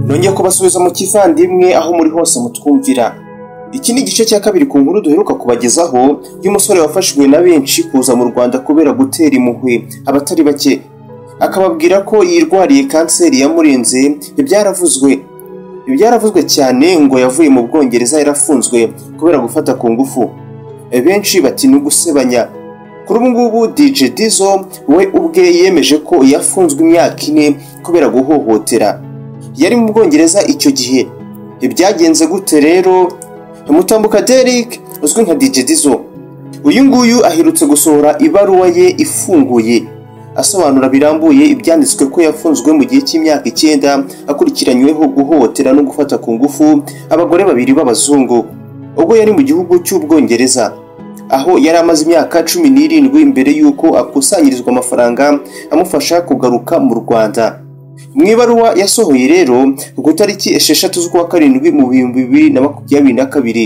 nongeye kubasubiza mu kivandimwe aho muri hose mutwumvira iki ni igice cya kabiri ku nkuru duheruka kubagezaho y'umusore wafashwe na benshi kuza mu rwanda kubera gutera impuhwe abatari bake akababwira ko yirwariye kanseri yamurenze ibyaravuzwe ibyaravuzwe cyane ngo yavuye mu bwongereza yarafunzwe kubera gufata ku ngufu benshi bati ni ugusebanya kuri ubu ngubu DJ Dizzo we ubwe yemeje ko yafunzwe imyaka ine kubera guhohotera yari mu bwongereza icyo gihe ibyagenze gute rero mutambuka Derek uzwi nka DJ Dizzo uyu nguyu aherutse gusohora ibaruwa ye ifunguye asobanura birambuye ibyanditswe ko yafunzwe mu gihe cy'imyaka icyenda akurikiranyweho guhohotera no gufata ku ngufu abagore babiri b'abazungu ubwo yari mu gihugu cy'ubwongereza aho yari amaze imyaka cumi n'irindwi mbere y'uko akusanyirizwa amafaranga amufasha kugaruka mu rwanda mu ibaruwa yasohoye rero ku itariki esheshatu z'ukwa karindwi mu bihumbi bibiri na makumyabiri na kabiri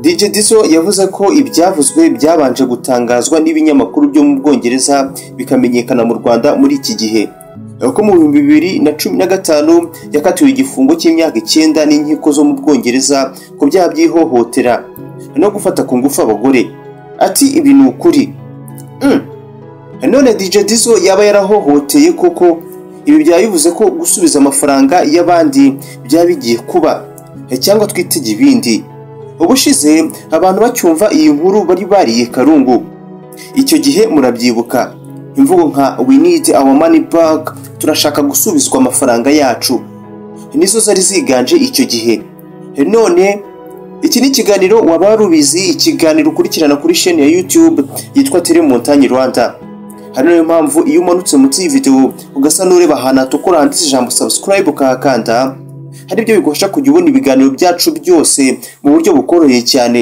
DJ Dizzo yavuze ko ibyavuzwe byabanje gutangazwa n'ibinyamakuru byo mu Bwongereza bikamenyekana mu Rwanda muri iki gihe ko mu bihumbi bibiri na cumi na gatanu yakatiwe igifungo cy'imyaka icyenda n'inkiko zo mu Bwongereza ku byaha by'ihohotera no gufata ku ngufu abagore ati ibi ni ukuri Mm. none DJ Dizzo yaba yarahohoteye koko ibi byaba bivuze ko gusubiza amafaranga y'abandi byaba bigiye kuba cyangwa twitege ibindi ubushize abantu bacyumva iyi nkuru bari bariye karungu icyo gihe murabyibuka imvugo nka we need our money back turashaka gusubizwa amafaranga yacu nizo zari ziganje icyo gihe none iki ni ikiganiro waba rubizi ikiganiro ukurikirana kuri sheni ya youtube yitwa telemontagne rwanda hari niyo mpamvu iyo umanutse munsi y'ividewo ugasa n'ureba ahantu hatukura handitse ijambo subscribe ukahakanda hari ibyo bigufasha kujya ubona ibiganiro byacu byose mu buryo bukoroheye cyane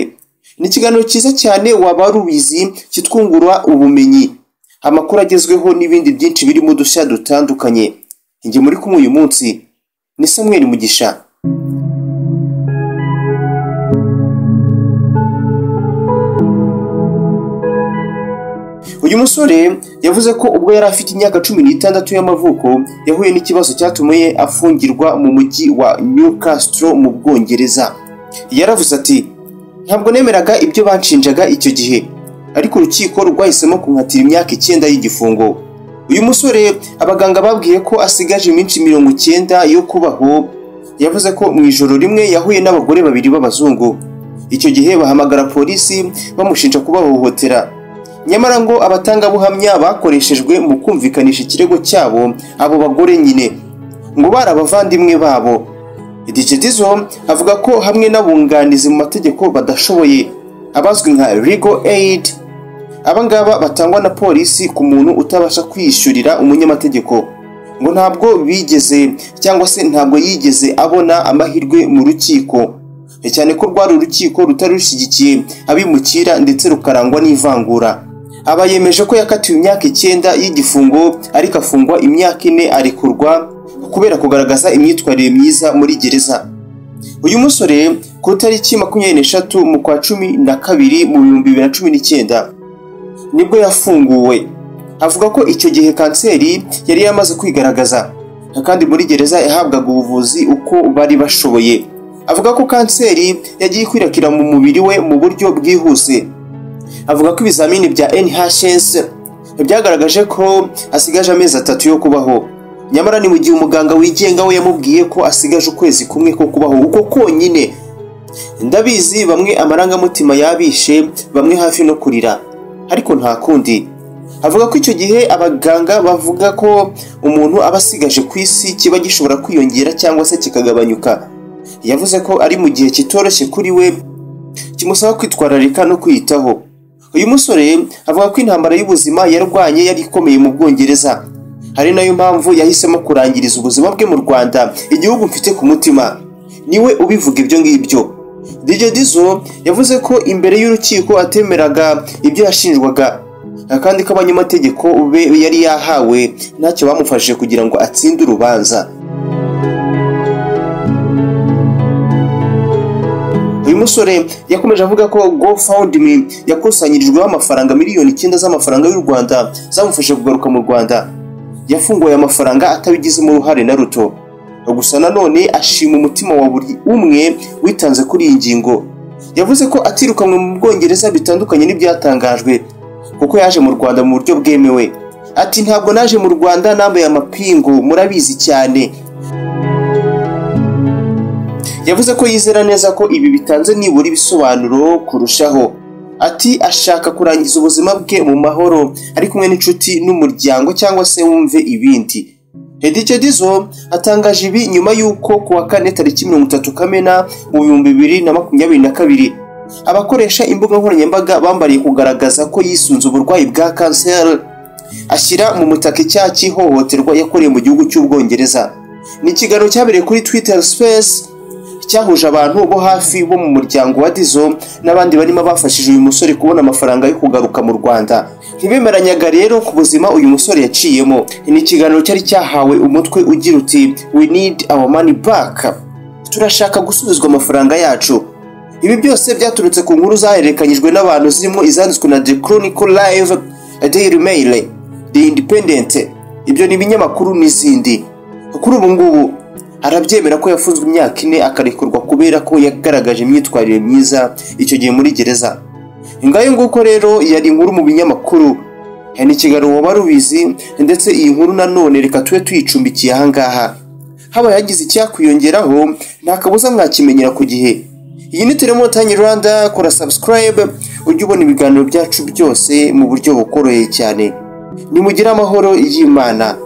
ni ikiganiro cyiza cyane waba rubizi kitwungura ubumenyi amakuru agezweho n'ibindi byinshi birimo udushya dutandukanye njye muri kumwe uyu munsi ni Samuel Mugisha uyu musore yavuze ko ubwo yari afite imyaka cumi n'itandatu y'amavuko yahuye n'ikibazo cyatumaye afungirwa mu mujyi wa Newcastle mu Bwongereza yaravuze ati ntabwo nemeraga ibyo banshinjaga icyo gihe ariko urukiko rwahisemo kunkatira imyaka icyenda y'igifungo uyu musore abaganga babwiye ko asigaje iminsi mirongo icyenda yo kubaho yavuze ko mu ijoro rimwe yahuye n'abagore babiri b'abazungu icyo gihe bahamagara polisi bamushinja kubahohotera nyamara ngo abatangabuhamya bakoreshejwe mu kumvikanisha ikirego cyabo abo bagore nyine ngo bari abavandimwe babo DJ Dizzo avuga ko hamwe n'abunganizi mu mategeko badashoboye abazwi nka legal aid abangaba batangwa na polisi ku muntu utabasha kwiyishyurira umunyamategeko ngo ntabwo bigeze cyangwa se ntabwo yigeze abona amahirwe mu rukiko cyane ko rwari urukiko rutari rushyigikiye abimukira ndetse rukarangwa n'ivangura aba yemeje ko yakatiwe imyaka icyenda y'igifungo ariko afungwa imyaka ine arekurwa kubera kugaragaza imyitwarire myiza muri gereza uyu musore ku itariki makumyabiri n'eshatu mu kwa cumi na kabiri mu bihumbi bibiri na cumi n'icyenda nibwo yafunguwe avuga ko icyo gihe kanseri yari yamaze kwigaragaza kandi muri gereza yahabwaga ubuvuzi uko bari bashoboye avuga ko kanseri yagiye ikwirakwira mu mubiri we mu buryo bwihuse avuga ko ibizamini bya NHS byagaragaje ko asigaje amezi atatu yo kubaho nyamara ni mu gihe umuganga wigenga we yamubwiye ko asigaje ukwezi kumwe ko kubaho uko konyine ndabizi bamwe amarangamutima yabishe bamwe hafi no kurira ariko nta kundi avuga ko icyo gihe abaganga bavuga ko umuntu aba asigaje ku isi kiba gishobora kwiyongera cyangwa se kikagabanyuka yavuze ko ari mu gihe kitoroshye kuri we kimusaba kwitwararika no kwiyitaho uyu musore avuga ko intambara y'ubuzima yarwanye yari ikomeye mu bwongereza hari nayo mpamvu yahisemo kurangiriza ubuzima bwe mu rwanda igihugu mfite ku mutima niwe ubivuga ibyo ngibyo DJ Dizzo yavuze ko imbere y'urukiko atemeraga ibyo yashinjwaga kandi ko abanyamategeko be yari yahawe ntacyo bamufashije kugira ngo atsinde urubanza uyu musore yakomeje avuga ko GoFundMe yakusanyirijweho amafaranga miliyoni icyenda z'amafaranga y'u Rwanda zamufashe kugaruka mu Rwanda yafunguye amafaranga atabigizemo uruhare na ruto gusa nanone ashima umutima wa buri umwe witanze kuri iyi ngingo yavuze ko atirukanwe mu bwongereza bitandukanye n'ibyatangajwe kuko yaje mu rwanda mu buryo bwemewe ati ntabwo naje mu rwanda nambaye amapingu murabizi cyane yavuze ko yizera neza ko ibi bitanze nibura ibisobanuro kurushaho ati ashaka kurangiza ubuzima bwe mu mahoro ari kumwe n'inshuti n'umuryango cyangwa se wumve ibindi Hedice Dizo atangaje ibi nyuma y'uko ku wa kane tariki mirongo itatu Kamena mu bihumbi bibiri na makumyabiri na kabiri abakoresha imbuga nkoranyambaga bambariye kugaragaza ko yisunze uburwayi bwa kanseri ashyira mu mutaka icyaha cy'ihohoterwa yakorewe mu gihugu cy'ubwongereza ni ikiganiro cyabereye kuri Twitter Space cyahuje abantu bo hafi bo mu muryango wa Dizo n'abandi barimo bafashije uyu musore kubona amafaranga yo kugaruka mu Rwanda ntibemeranyaga rero ku buzima uyu musore yaciyemo ni ikiganiro cyari cyahawe umutwe ugira uti we need our money back turashaka gusubizwa amafaranga yacu ibi byose byaturutse ku nkuru zahererekanyijwe n'abantu zirimo izanditswe na The Chronicle Live Daily Mail The Independent ibyo ni ibinyamakuru n'izindi kuri ubu ngubu arabyemera ko yafunzwe imyaka ine akarekurwa kubera ko yagaragaje imyitwarire myiza icyo gihe muri gereza ngayo nguko rero yari inkuru mu binyamakuru hari n'ikiganiro waba rubizi ndetse iyi nkuru nanone reka tube tuyicumbikiye ahangaha habaye hagize icyakwiyongeraho nta kabuza mwakimenyera ku gihe iyi ni telemotanyi rwanda kora subscribe ujye ubona ibiganiro byacu byose mu buryo bukoroheye cyane nimugire amahoro y'imana